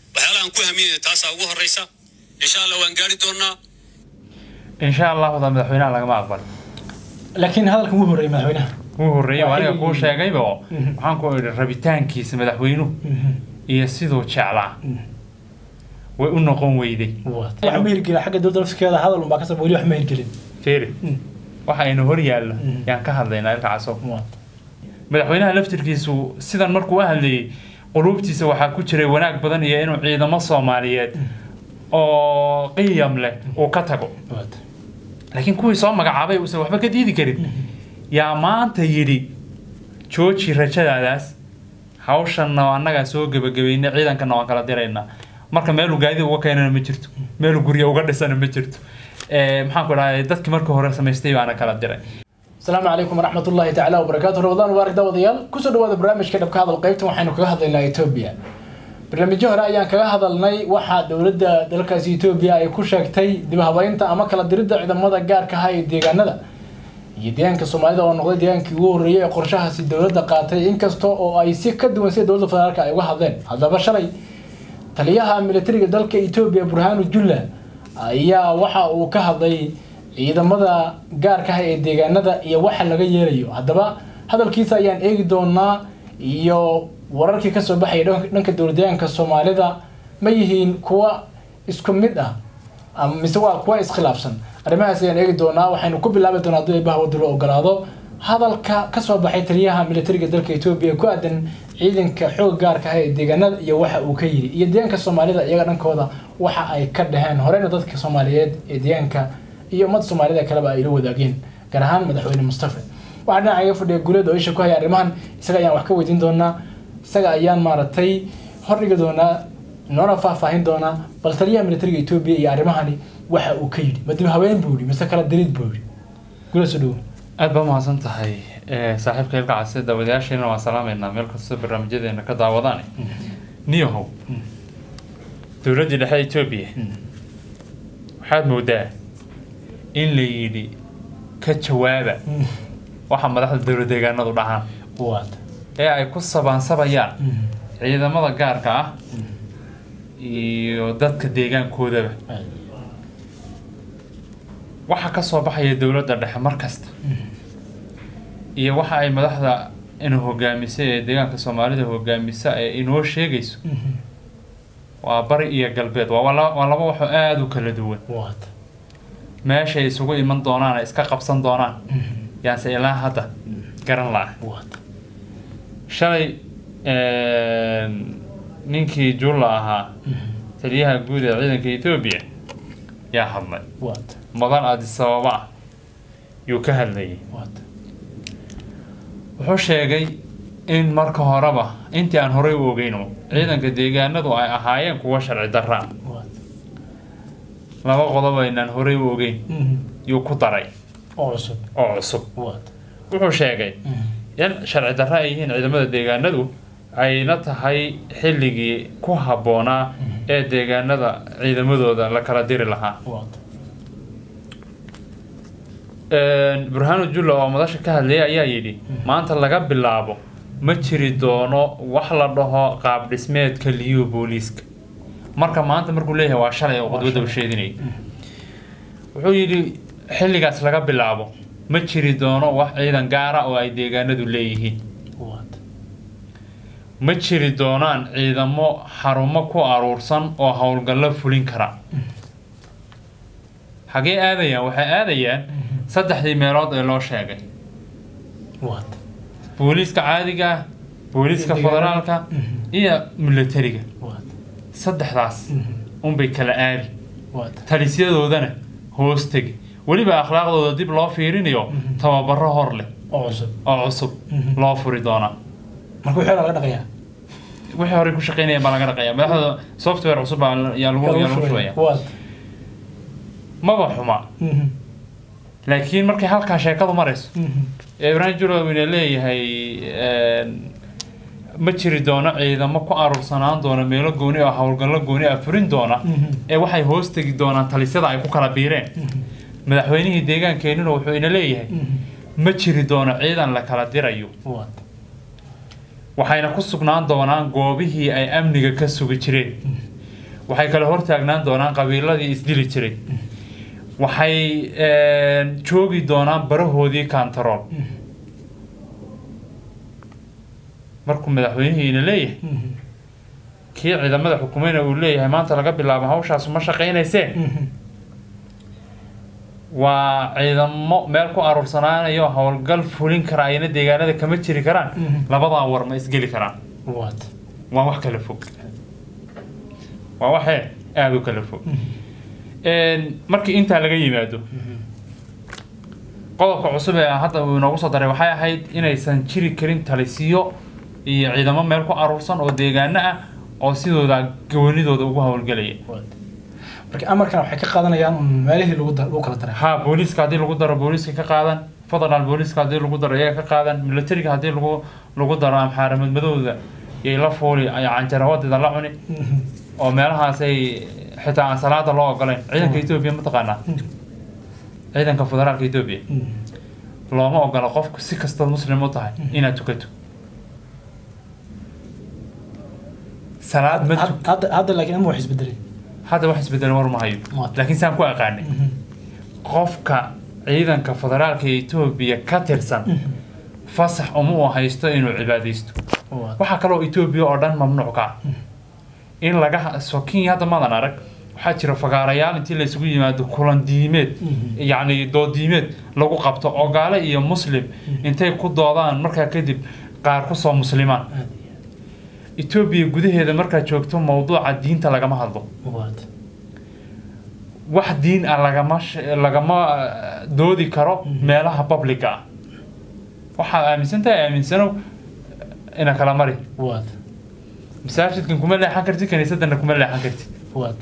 waxyaalahan ku hamiyaya taasaa ugu horraysa insha allah waan gaari doonaa insha allah wada madaxweynaha lagama aqbal laakiin hadalkan wuu horreeyay madaxweynaha wuu horreeyay Waa aniga xilligii- kuu sheegayba oo Mhm. waxaan ku idhi rabitaankiisa madaxweynuhu iyo siduu jeclaa way u noqon weyday wax ma hirgelin xagga dowladda lafskeeda hadal unbaa kasaba weli wax ma hirgelin feri Mm. waxa aynu hor yaallo Mhm. yaan ka hadlaynaa ilka caso Waa. madaxweynaha laftirkiisu sidan markuu u hadlayay quluubtiisa waxaa ku jiray wanaag badan iyo inuu ciidamo soomaaliyeed oo qiyam leh uu ka tago Waa. laakiin kuwii soo magacaabay uusan waxba ka diidi karin yaa maanta yidhi jooji rajadaadaas hawshanna annagaa soo gebagabayna ciidankana waan kala diraynaa marka meeluu gaadida uga keenana ma jirto meeluu gurya uga dhisana ma jirto Eh, maxaan ku dhahay dadkii markii hore samaystay baana kala diray asalaamu calaykum waraxmat ullaahi tacaala wabarakaatu ramadaan mubaarak daawadayaal kusoo dhawaada barnaamijka dhabka hadal qaybtan waxaynu kaga hadlaynaa etoobiya barnaamijyo hore ayaan kaga hadalnay waxaa dowladda dalkaasi etoobiya ay ku sheegtay dib habaynta ama kala diridda ciidamada gaarka ah ee deegaanada iyo deegaanka soomaalida oo noqday deegaankii ugu horreeyay ee qorshahaasi dowladda qaatay inkasta oo ay si ka duwan sida dowladda federaalka ay uga hadleen haddaba shalay taliyaha militariga dalka etoobiya burhaanu julla ayaa waxa uu ka hadlay ciidamada gaarka ah ee deegaanada iyo waxa laga yeelayo haddaba hadalkiisa ayaan eegi doonaa iyo wararkii kasoo baxaya dhanka- dhanka dowladdeegaanka soomaalida ma yihiin kuwa isku mid ah ama mise waa kuwa iskhilaafsan arrimahaas ayaan eegi doonaa waxaynu ku bilaabi doonaa hadduu eebaha wadda loo ogolaado hadalka kasoo baxay taliyaha militariga dalka etoobiya ku aadan ciidanka xoog gaarka ah ee deegaanada iyo waxa uu ka yidhi iyo deegaanka soomaalida iyaga dhankooda waxa ay ka dhaheen horeyna dadka soomaaliyeed ee deegaanka iyo ummadda soomaalida kaleba ay la wadaageen gaar ahaan madaxweyne mustafa waxaa dhinaca iga fadhiya guuleed oo isha ku haya arrimahan isaga ayaan wax ka weydiin doonaa isaga ayaan maaragtay hordhigi doonaa noona faahfaahin doonaa bal taliyaha militariga etoobiya iyo arrimahani waxa uu ka yidhi madib haween buu yidhi mise kala dirid buu yidhi guuleed soo dhowo aad baa mahadsan tahay Eh, saaxiibka ilka case daawadayaasheena waan salaamaynaa meel kastoo barnaamijyadeena ka daawadaan niyahow dowladdii dhexe etoobiya waxaad moodaa in la yidhi ka jawaaba waxa madaxda dowlad deegaanadu dhahaan waad ee ay ku sabaansabayaan ciidamada gaarka ah iyo dadka deegaankoodaba waxa ka soo baxaya dowladda dhexe mar kasta iyo waxa ay madaxda ina hogaamisa ee deegaanka soomaalida hogaamisa ee inoo sheegayso waa bari iyo galbeed waa wala- waa laba waxoo aada u kala duwan waad meeshay isugu iman doonaan ay iska qabsan doonaan yaanse ilaa hadda garan la-ah waad shalay ninkii julla ahaa taliyaha guud ee ciidanka etoobiya yaa hadlay waad mudan addis ababa ah yuu ka hadlayay waad wuxuu sheegay in marka horeba intii aan horey u ogeyno ciidanka deegaanadu ay ahaayeen kuwa sharci darra ah waad laba qodob aynaan horey u ogeyn yuu ku daray oo cusub oo cusub waad wuxuu sheegay in sharci darra ay yihiin ciidamada deegaanadu ayna tahay xilligii ku habboonaa ee deegaanada ciidamadooda la kala diri lahaa waad burhaanu julla oo madasha ka hadlayay ayaa yidhi maanta laga bilaabo ma jiri doono wax la dhaho qaab dhismeedka liyu booliiska marka maanta markuu leeyahay waa shalay oo khudbadda u sheedinayay wuxuu yidhi xilligaas laga bilaabo ma jiri doono wax ciidan gaara oo ay deegaanadu leeyihiin waad ma jiri doonaan ciidamo xarumo ku aruursan oo howlgallo fulin kara xagee aadayaan waxay aadayaan saddexdii meelood ee loo sheegay waad booliiska caadiga ah booliiska Deegaanada. federaalka iyo militariga waad saddexdaas unbay kala aadi waad talisyadoodana hoos tegi weliba akhlaaqdooda dib loo fiirinayo tababaro hor leh oo cusub oo cusub Mhm. loo furi doonaa marka wixii laga dhaqayaa wixii horey ku shaqeynaya baa laga dhaqaya madaxda software cusub baa la- yaa lagu yaa lagu shubaya waad maba xuma laakiin markay halkaa sheekadu marayso ee ibrahim julowina leeyahay ma jiri doono ciidamo ku aruursanaan doona meelo gooni oo howlgallo gooni ah furin doona ee waxay hoos tegi doonaan talisyada ay ku kala biireen madaxweynihii deegaankeenuna wuxuu ina leeyahay ma jiri doono ciidan la kala dirayo waad waxayna ku sugnaan doonaan goobihii ay amniga ka sugi jireen waxay kala hortaagnaan doonaan qabiiladii isdili jiray waxay een, joogi doonaan barahoodii kantarool markuu madaxweynihiina leeyahay Mhm. kii ciidamada xukumayna uu leeyahay maanta laga bilaabo hawshaas ma shaqaynaysee Mhm. waa ciidamo meel ku aruursanaanayo howlgal fulin kara ayna deegaanada kama jiri karaan Mhm. labadaa war ma isgeli karaan What? waa wax kala fog waa waxee aada u kala fog Een, markii intaa laga yimaado qodobka cusub ee hadda uu inoogu soo daray waxay ahayd inaysan jiri karin talisiyo iyo ciidamo meel ku aruursan oo deegaano ah oo sidooda goonidooda ugu howlgelaya What? marka amarkan waxay ka qaadanayaan un meelihii lagu dar- lagu kala daray ha booliiska haddii lagu daro booliiska ka qaadan federal booliiska haddii lagu daro iyaga ka qaadan militariga haddii lagu lagu daro amxaara madmadowda yay la fuuli ay canjarawadeeda la cuni Mhm. oo meelahaas ay xitaa aan salaada loo ogolayn ciidanka etoobiya mataqaanaa ciidanka federaalka etoobiya Mhm. looma ogola qofku si kastood muslim u tahay inaad tukato salaad ma Had- tuk hadda hadda laakiin ama wax isbedelay hadda wax isbedelay war ma hayo Waa. laakiin saan ku aqaanay qofka ciidanka federaalka etoobiya ka tirsan fasax uma uu haysto inuu cibaadaysto What? waxaa kaloo etoobiya oo dhan mamnuuc ka ah in laga so kenya hadda madan arag waxaa jira fagaarayaal intii la isugu yimaado kulan diimeed Mhm. yacni dood diimeed lagu qabto oo gaale iyo muslim intay ku doodaan markaa kadib qaar kusoo muslimaan Aad etoobiya gudaheeda markaad joogto mowduuca diinta lagama hadlo iyo- What? wax diin ah lagama sh- lagama eh, doodi karo meelaha publica ah waxaad aaminsan tahay aaminsanow ina kala mari What? masaajidkan kuma leexan kartid kaniisadana kuma leexan kartid What?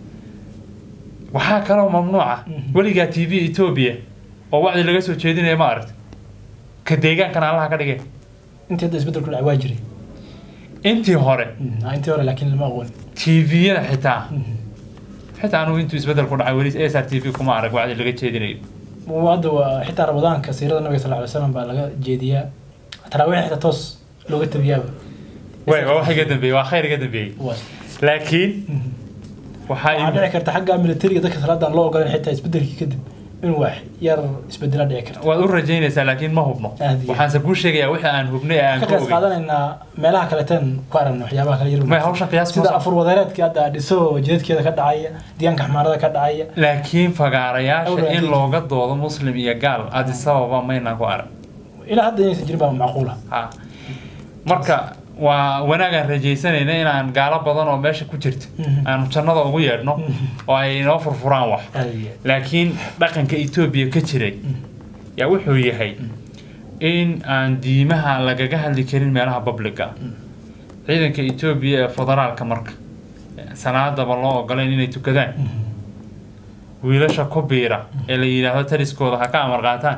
waxaa kaloo mamnuuca Mhm. weligaa t v etoobiya oo wacdi laga soo jeedinaya ma aragta ka deegaankana allaha ka dhigay intii hadda isbedelku dhacay waa jiray intii hore Mhm. Ah, intii hore laakiin lama aqoon tviyada xitaa Mhm. xitaa anugu intuu isbedel ku dhacay weli s r t v kuma arag wacdi laga jeedinayo Waa hadda waa xitaa ramadaanka siirada nabiga sal alay slam baa laga jeediyaa taraawiix xitaa toos looga tabiyaaba way waa wax iga dambeeyey waa khayr iga dambeeyey What? laakiin Mhm. waxaa waxaa dhici karta xagga militariga dadka salaadan loo ogolan xitaa isbedelkii kadib inuu wax yar isbedela dhici karta waad u rajaynaysaa laakiin ma hubno Aad iyo waxaanse kuu sheegayaa wixii aan hubnay ee aan ka ka qiyaas ogey qaadanaynaa meelaha kaleeteen ku aragna waxyaabaha kale yar may hawshan qiyaas sida ma afur wadareedkii hadda dhiso jidadkeeda ka dhacaya deegaanka xamaarada ka dhacaya laakiin fagaarayaasha Awra in haddii- looga doodo muslim iyo gaal addis ababa maynaan ku arag ilaa hadda inaysan jirin baa macquula ha marka waa wanaagaan rajaysanayna inaan gaalo badan oo meesha ku jirta Mhm. aanu jannada ugu yeedhno oo ay inoo furfuraan wax laakiin dhaqanka etoobiya ka jiray yaa wuxuu yahay in aan diimaha lagaga hadli karin meelaha publica ciidanka etoobiya ee federaalka marka salaadaba loo ogolayn inay tukadaan wiilasha ku biira ee la yidhaahdo taliskooda ha ka amar qaataan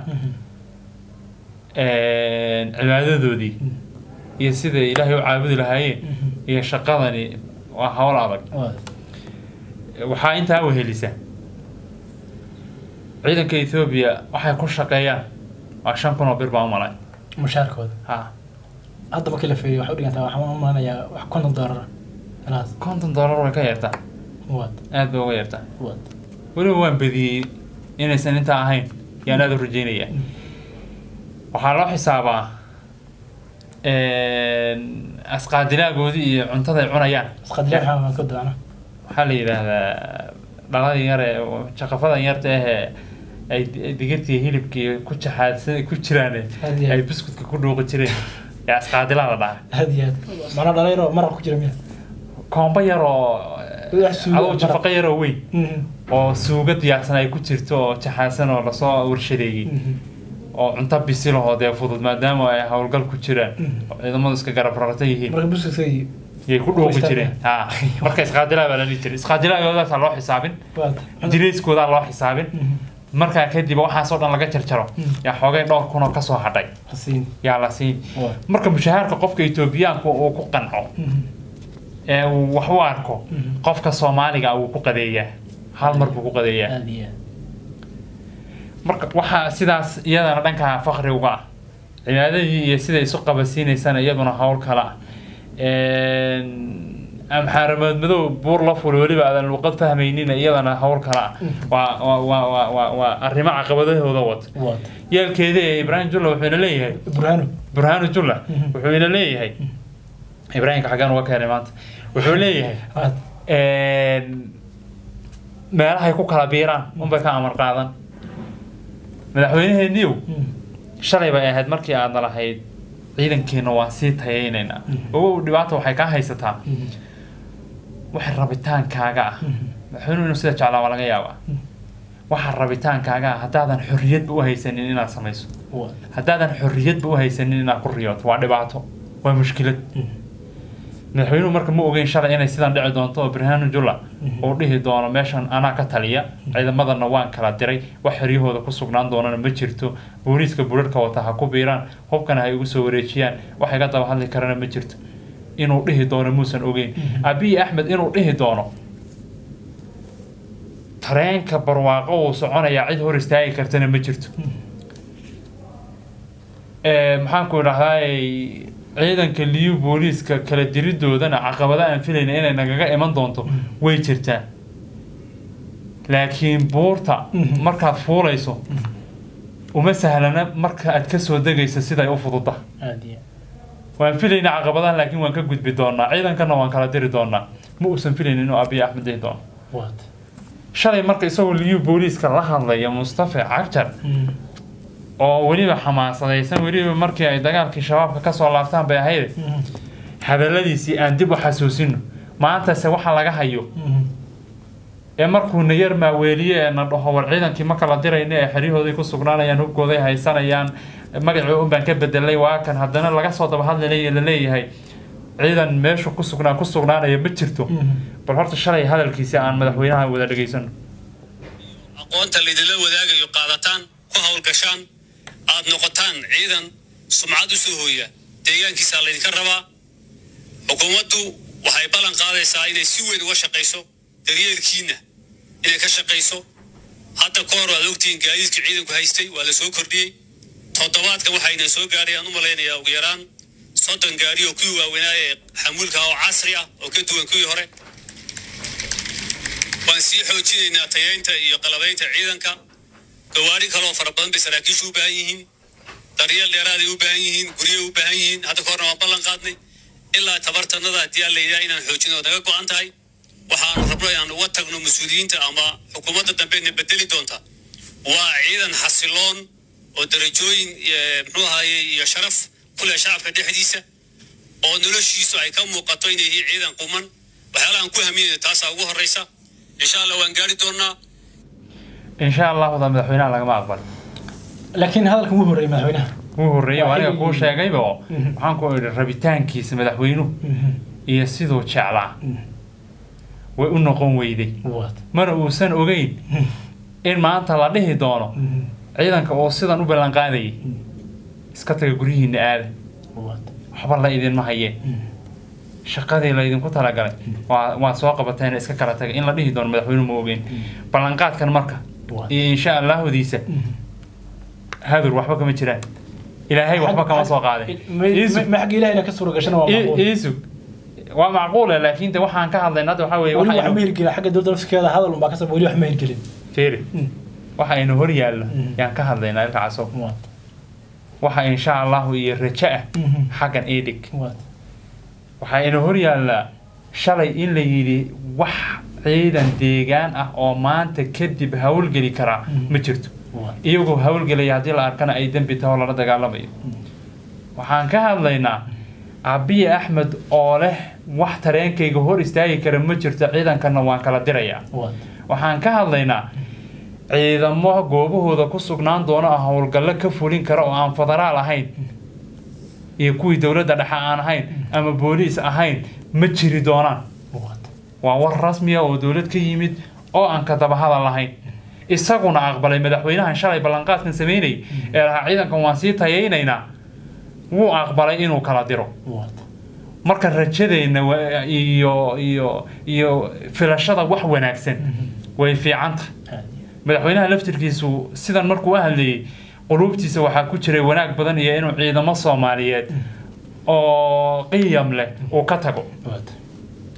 cibaadadoodii iyo siday ilaahay u caabudi lahaayeen iyo shaqadani waa hawl adag waxaa intaa wehelisa ciidanka etoobiya waxay ku shaqeeyaan waa shan kun oo bir baa u malay mushaarkooda ha hadda markii la fiiriyo waxay u dhigantaa waxaan u malanayaa wax konton doolar ilaas konton dollar way ka yartaa wad aad bay uga yartaa wad weliba waan badiyey inaysan intaa ahayn yaan aada u rajeynayaa waxaa loo xisaabaa asqaadilaagoodii iyo cuntada ay cunayaan isqadilaa waxaa ka doona waxaa la yidhaahdaa dhaladan yar ee jaqafadan yarta ahee ay digirtii hilibkii ku jaxaadsan ku jiraan Aad iyo aad. ay biskutka ku dhuuqi jireen ee asqaadilaa la dhaha aad iyo aad mana dhalinyaro maraq ku jira miya koombo yar oo Wax suugo adoo maraq. jafaqo yar oo weyn Mhm. oo suugo diyaarsan ay ku jirto oo jaxaadsan oo lasoo warshadeeyey Mhm. oo cunto bisilahoo dee fudud maadaama ay howlgal ku jiraan Mm. oo ciidamadu iska garab rarata yihiin marka buskasay yay ku dhuuqi Ku jireen ha marka isqaadilaa baa la dhihi jiray isqaadilaagoodaasa loo xisaabin wad dirayskoodaa loo xisaabin Mhm. markaa kadib waxaasoo dhan laga jarjaro Mm. yaa xoogay dhowr kunoo kasoo hadhay hasiin yaa la siin wad marka mushahaarka qofka etoobiyaanku uu ku qanco Mhm. ee uu wax u arko Mhm. qofka soomaaliga wuu ku qadeeyaa hal mar buu ku qadeeyaa aad iyo aad marka waxaa sidaas iyadana dhanka fakri uga ah cibaadadii iyo siday isu qabasiinaysana iyaduna howl kale ah amxaaramood madow buur la fuli weliba aadan luqad fahmaynin iyadana hawl kale ah waa waa waa waa waa waa arrimo caqabadahooda wata waad yeelkeeda ee ibraahim julla wuxuuna leeyahay burhaano burhaanu julla wuxuuna leeyahay ibraahimka xaggaan uga keenay maanta wuxuu leeyahay waad meelahay ku kala biiraan unbay ka amar qaadan madaxweynaheeniyow shalay bay ahayd markii aadna lahayd ciidankeena waan sii tayaynaynaa ogow dhibaata waxay kaa haysataa waxa rabitaankaaga ah madaxweynuhu inuu sida jeclaa waa laga yaabaa waxa rabitaankaaga ah haddaadan xorriyadba u haysanin inaad samayso waad haddaadan xorriyadba u haysanin inaad ku riyooto waa dhibaato waa mushkilad madaxweynuhu marka ma ogeyn shalay inay sidan dhici doonto oo birhaanu julla uu dhihi doono meeshan anaa ka taliya ciidamadana waan kala diray wax xeryahooda ku sugnaan doonana ma jirto booliiska burarka wata ha ku biiraan hubkana ha igu soo wareejiyaan wax iga daba hadli karana ma jirto inuu dhihi doono muusan ogeyn abiy axmed inuu dhihi doono tareenka barwaaqo uu soconayaa cid hor istaagi kartana ma jirto Ee, maxaan ku idhahdaa ciidanka liyu booliiska kala diridoodana caqabado aan filayna inay nagaga iman doonto way jirtaa laakiin buurta markaad fuulayso uma sahlana marka aad ka soo degayso siday u fududa aad iyo waan filayna caqabadaha laakiin waan ka gudbi doonaa ciidankana waan kala diri doonaa ma uusan filaynin inuu abiy axmed dhihi doono waad shalay marka isagoo liyu booliiska la hadlaya mustafa cagjar oo weliba xamaasadaysan weliba markii ay dagaalkii shabaabka kasoo laabtaan bay ahayd hadaladiisii aan dib u xasuusino maantase waxa laga hayo ee markuuna yar maaweeliye ee na dhaho war ciidankii ma kala dirayna ee xeryahooday ku sugnaanayaan hubkooday haysanayaan magacii un baan ka bedelay waa kan haddana laga soo daba hadlay laleeyahay ciidan meeshu ku sugnaa ku sugnaanaya ma jirto bal horta shalay hadalkiisi aan madaxweynaha wada dhegaysano aqoonta laydinla wadaagayo qaadataan ku hawlgashaan aad noqotaan ciidan sumcad u soo hooya deegaankiisaa laydinka rabaa xukuumaddu waxay ballan qaadaysaa inay si weyn uga shaqayso daryeelkiinna inay ka shaqayso hadda ka hor waad ogtihiin gaadiidka ciidanku haystay waa la soo kordhiyey toddobaadkan waxayna soo gaadhay aan u malaynayaa ugu yaraan soddon gaari oo kuwii waaweynaa ee xamuulka ah oo casri ah oo ka duwan kuwii hore waan sii xoojinaynaa tayaynta iyo qalabaynta ciidanka gawaari kaleoo fara badan bay saraakiishu u baahan yihiin daryeel dheeraaday u baahan yihiin guryo u baahan yihiin hadda ka horna waan ballan qaadnay ilaa tabartanada haddii aan layidhaha inaan xoojino oo naga go-an tahay waxaanu rabno inaan uga tagno mas-uuliyiinta ama xukuumadda dambena bedeli doonta waa ciidan xasiloon oo darajooyin eh, muxuu ahaye iyo sharaf ku leh shacabka dhexdiisa oo noloshiisu ay ka muuqato inay yihiin ciidan quman waxyaalahan ku haminayna taasaa ugu horreysa insha allah waan gaari doonaa insha allahu da madaxweynaha lagama aqbal laakiin hadalkan wuu horreeyay madaxweynaha wuu horreeyay oo Waa aniga xilligii- kuu sheegayba oo waxaan ku idhi rabitaankiisa madaxweynuhu iyo siduu jeclaa way u noqon weyday waad mana uusan ogeyn in maanta la dhihi doono ciidanka oo sidan u ballan qaadayay iska taga guryihiina aada waad waxba la idinma hayeen shaqadii laydinku talagalay waa waa soo qabateen iska kala tagay in la dhihi doono madaxweynuhu ma ogeyn ballanqaadkan marka Waad. iyo insha allaahodiisa hadur waxba kama jiraan ilaahay waxba kama soo qaadin Iisug. ma xagga ilahayna ka suura gashana waa I- macquul iisug waa macquule laakiin de waxaan ka hadlayna hadda waxaa weeye weli waxa wax ma aynu- hirgelin xagga dowladda lafskeeda hadal unbaa kasaba weli wax ma hirgelin fiiri waxa aynu hor yaallo Mm. yaan ka hadlaynaa ilka casow waad waxa insha allahu iyo rajo ah Mhm. xaggan iidhig waad waxaa ina hor yaallaa shalay in la yidhi wax ciidan deegaan ah oo maanta kadib hawlgeli karaa ma jirto waad iyagoo hawlgelaya haddii la arkana ay dembi taho lala dagaalamayo waxaan ka hadlaynaa abiy axmed oo leh wax tareenkayga hor istaagi kara ma jirto ciidankana waan kala dirayaa waad waxaan ka hadlaynaa ciidamo goobahooda ku sugnaan doona oo howlgallo ka fulin kara oo aan federaal ahayn iyo kuwii dowladda dhexe aan ahayn ama booliis ahayn ma jiri doonaan waad waa war rasmiya oo dowlad ka yimid oo aan ka dabahada lahayn isaguna aqbalay madaxweynahan shalay ballanqaadkan sameynayay ee lahaa ciidankan waan sii tayaynaynaa wuu aqbalay inuu kala diro waad marka rajadeenna wa- iyo iyo iyo filashada wax wanaagsan way fiican tahay aad madaxweynaha laftirkiisu sidan markuu u hadlayay quluubtiisa waxaa ku jiray wanaag badan iyo inuu ciidamo soomaaliyeed oo qiyam leh uu ka tago waad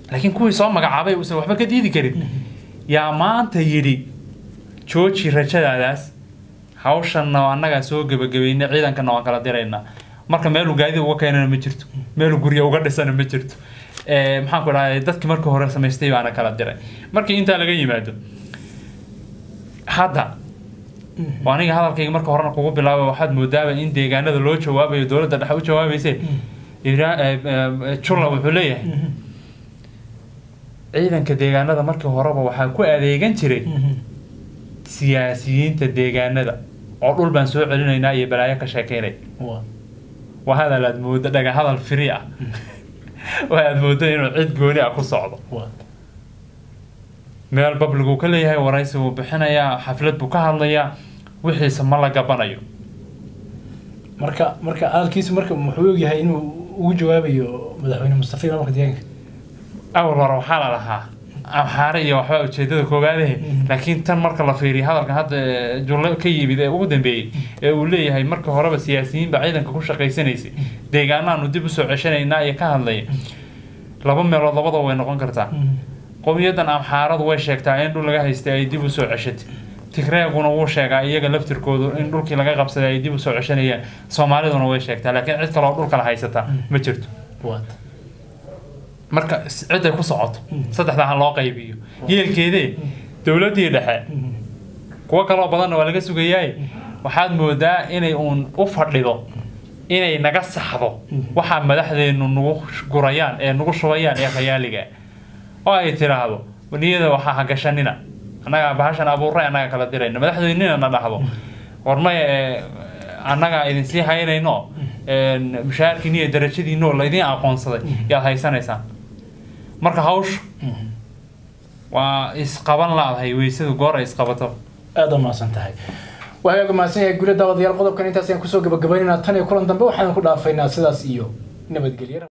laakiin kuwii soo magacaabay uusan waxba ka diidi karin yaa maanta yidhi jooji rajadaadaas hawshanna annagaa soo gebagabeynay ciidankana waan kala diraynaa marka meeluu gaadida uga keenana ma jirto meeluu gurya uga dhisana ma jirto Eh, maxaan ku dhahay dadkii markii hore samaystay baana kala diray markii intaa laga yimaado hadda oo aniga hadalkayga marka horena kugu bilaabay waxaad moodaaba in deegaanada loo jawaabayo dowladda dhexe u jawaabayse Ira- eh, eh, julla wuxuu leeyahay ciidanka deegaanada markii horeba waxaa ku adeegan jiray siyaasiyiinta deegaanada oo dhul baan soo celinaynaa iyo balaayo ka sheekeynay waa waa hadal aad moodo dhaga hadal firi ah waa aad moodo inuu cid gooni ah ku socdo waa meel babligu ka leeyahay waraysi buu bixinayaa xaflad buu ka hadlayaa wixiisa ma la gabanayo marka marka hadalkiisu marka muxuu ogyahay inuu ugu jawaabayo madaxweyne mustafa iyo maamulka deegaanka awal hore waxaa la lahaa amxaare iyo waxbaa ujeedada koowaadahe laakiin tan marka la fiiriyo hadalkan hadda eh, julle ka yimid ee ugu dambeeyey ee uu leeyahay marka horeba siyaasiyiin baa ciidanka ku shaqaysanaysay deegaanaanu dib usoo ceshanaynaa iyo ka hadlaya laba meelood labadaba way noqon kartaa qowmiyadan amxaaradu way sheegtaa in dhul laga haystay ay dib usoo ceshatay tigreeguna wuu sheegaa iyaga laftirkoodu in dhulkii laga qabsaday ay dib usoo ceshanayaan soomaaliduna way sheegtaa laakiin cid kaloo dhulkala haysataa ma jirto waa marka s- ciday ku socoto saddexdaa ha loo qaybiyo yeelkeedee dowladdii dhexe kuwo kaloo badanna waa laga sugayaay waxaad moodaa inay uun u fadhido inay naga saxdo waxaa madaxdeennu nagu gurayaan ee nagu shubayaan ee khayaaliga oo ay tiraahdo niyada waxaa ha gashanina annagaa bahashan abuuray annaga kala dirayna madaxdeennina na dhahdo warmaya ee annagaa idin sii haynayno een, mushaharkiin iyo darajadiinoo laydin aqoonsaday yaad haysanaysaan marka hawshu waa isqaban laadahay weysadu goor ay isqabato aada u mahadsan tahay waxay uga mahadsan yahay guryo daawadayaal qodobkan intaas ayaan kusoo gabagabaynayna tan iyo kulan dambe waxaan ku dhaafaynaa sidaas iyo nabadgelyo